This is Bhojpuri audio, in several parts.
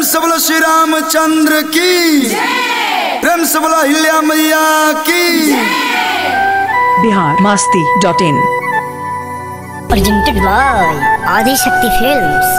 से बोलो श्री रामचंद्र की प्रेम से बोलो हिल्या मैया की Bihar Masti dot in presented by Adi Shakti Films.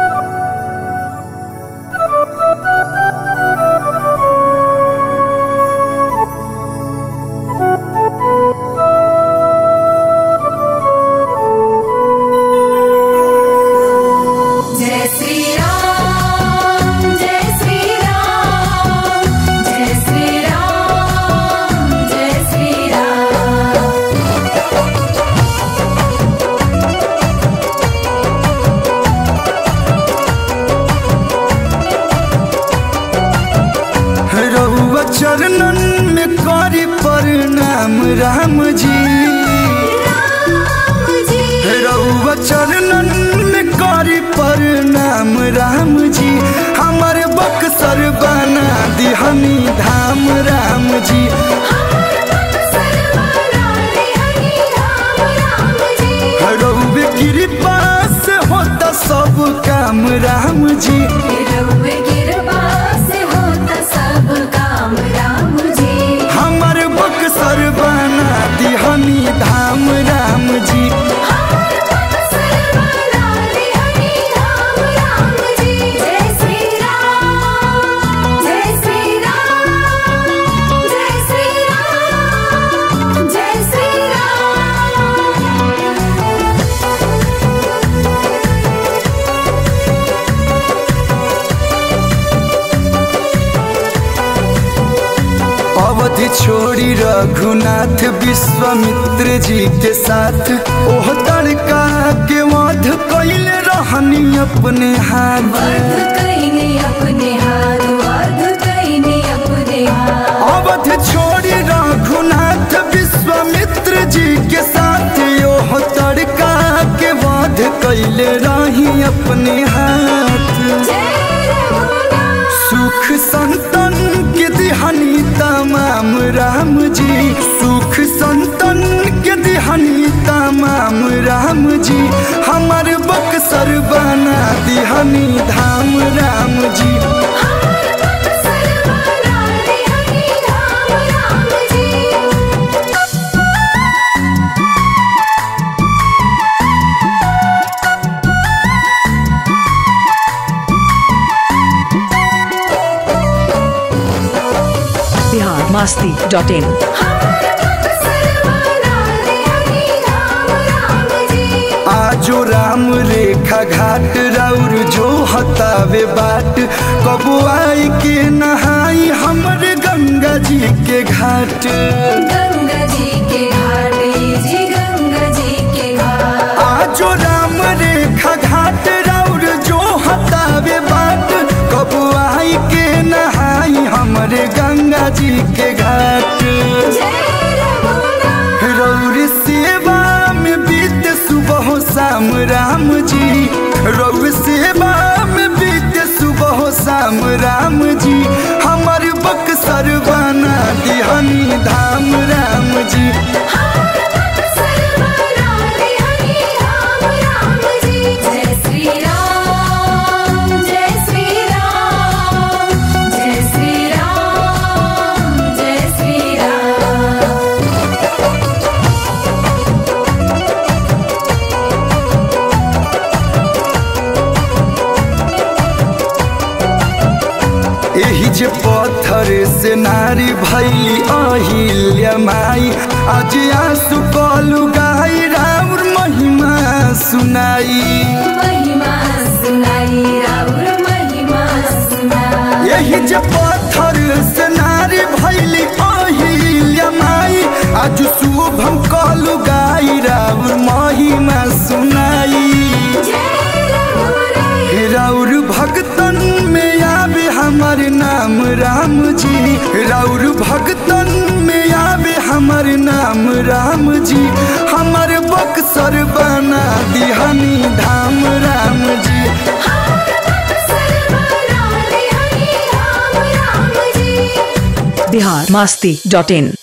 जय श्री राम जय श्री राम जय श्री राम जय श्री राम रहुआ चरणन में करी प्रणाम राम जी राम जी रहुआ चरणन में करी प्रणाम राम जी हमारे बक्सर बना दिहनी धाम राम जी हमार मन सर्वरा रे हरि राम राम जी रहुए कृपा से होता सब काम राम जी रउवे कृपा से होता सब काम राम जी हमारे बक्सर बना दिहनी धाम राम जी हमार मन सर्वरा रे हरि राम राम जी जय श्री राम जय श्री राम जय श्री राम जय श्री राम अवधि छोड़ी रघुनाथ विश्वामित्र जी के साथ ओह तड़का के वध कैले रहनी अपने हाथ वर्ध कईने अपने हाथ वर्ध कईने अपने हाथ अवध छोड़ी रघुनाथ विश्वामित्र जी के साथ ओह तड़का के वध कैले रही अपने हाथ जय रघुनाथ सुख संतन के दिहनी तमाम राम जी सुख संतन के दिहनी तमाम राम जी हमार बक्सर बना दिहनी धाम राम जी हमार मन सर्वरा रे हरि राम राम जी बिहार मास्ती डॉट इन हमार मन सर्वरा रे हरि राम राम जी आजो राम रेखा घाट राउर जो हतावे बाट कबो आई के नहाई हमर गंगा जी के घाट गंगा जी के घाट जी गंगा जी के घाट आजो राम रेखा घाट राउर जो हतावे बाट कब आई के नहाई हमरे गंगा जी के घाट जय रघुनाथ रौर सेवा में बीत सुबह शाम राम जी रौर सेवा में बीत सुबह शाम राम जी हमर बक्सर बना दिहनी धाम राम जी हमार मन सर्वरा रे हरि राम राम जी जय श्री राम जय श्री राम जय श्री राम जय श्री राम एही जे पत्थर से नारी भैली अहिल्या माई आज आंसू कलु गाई राउर महिमा सुनाई महिमा सुनाई राउर महिमा सुनाई यही जे पत्थर से नारी भैली अहिल्या माई आज शुभम कलु गाई राउर महिमा सुनाई जय रघुनाथ राउर भगतन में आवे हमर नाम राम जी राउर भगतन में आवे हमर नाम राम जी हमर बक्सर बना दिहनी धाम राम जी हमार मन सर्वरा रे हरि राम राम जी बिहार मास्ती डॉट इन